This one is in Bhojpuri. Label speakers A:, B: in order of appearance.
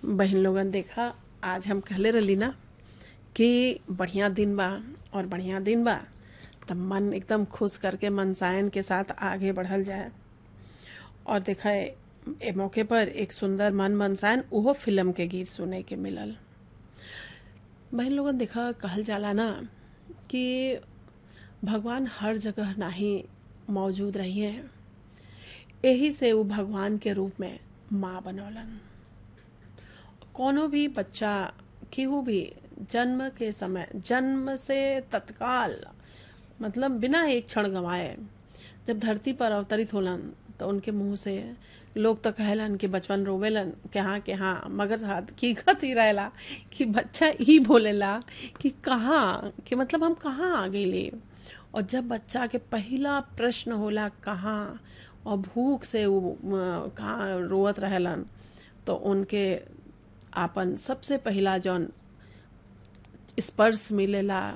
A: बहन लोगन देखा आज हम कहले रहली ना कि बढ़िया दिन बा और बढ़िया दिन बा तब मन एकदम खुश करके मनसायन के साथ आगे बढ़ल जाए और देखा ए मौके पर एक सुंदर मन मनसायन उहो फिल्म के गीत सुने के मिलल बहन लोगन देखा कहल जाला ना कि भगवान हर जगह नाही मौजूद रही हैं यही से वो भगवान के रूप में माँ बनौलन कोनो भी बच्चा केहू भी जन्म के समय जन्म से तत्काल मतलब बिना एक क्षण गंवाए जब धरती पर अवतरित होलन तो उनके मुंह से लोग तो कहलन कि बचपन रोवेलन कि हाँ कि हाँ मगर हकीकत ही रहेला कि बच्चा ही बोलेला कि कहाँ कि मतलब हम कहाँ आ गईले और जब बच्चा के पहला प्रश्न होला कहाँ और भूख से वो कहाँ रोवत रहेलन तो उनके आपन सबसे पहला जौन स्पर्श मिलेला